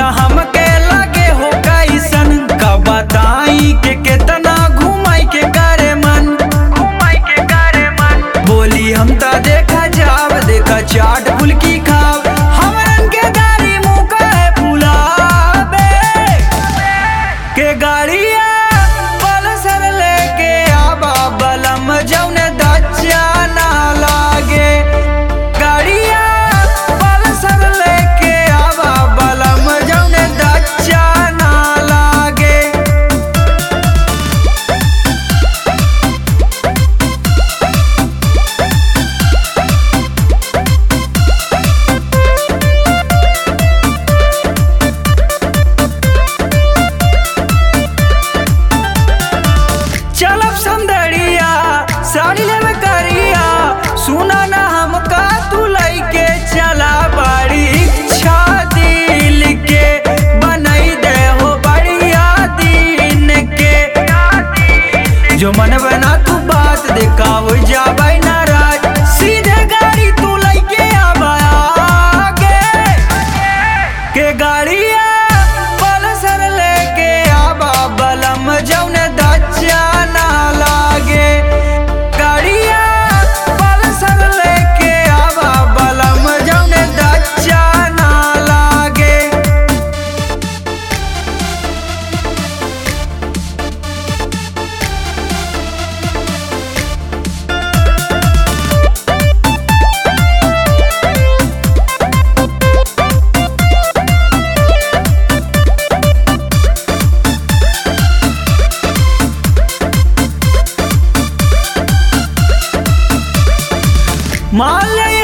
हमके लगे हो कैसन का बताई के केतना घुमाई के करे मन घुमाई के करे मन बोली हम त देखा जाव देखा चाट फुल्की खाव हमरन के गाड़ी मुँह कहे फुलाबे के गाड़िया पल्सर लेके आबा बलम जौने दच्चा ना लागे गाड़िया पल्सर लेके आबा बलम जौने दच्चा ना लागे चलब संदड़िया साड़ी लेवे करिया सुना ना हमका तू लइके चला बड़ी इच्छा दिल के बनई दे हो बढ़िया दिन के जो मन बना तू बात देखा हो जाबई नाराज सीधे गाड़ी तू लइके आबा आगे के गाड़िया पल्सर लेके आबा बलम जौने दच्चा ना लागे गाड़िया पल्सर लेके आबा बलम जौने दच्चा ना लागे मान ले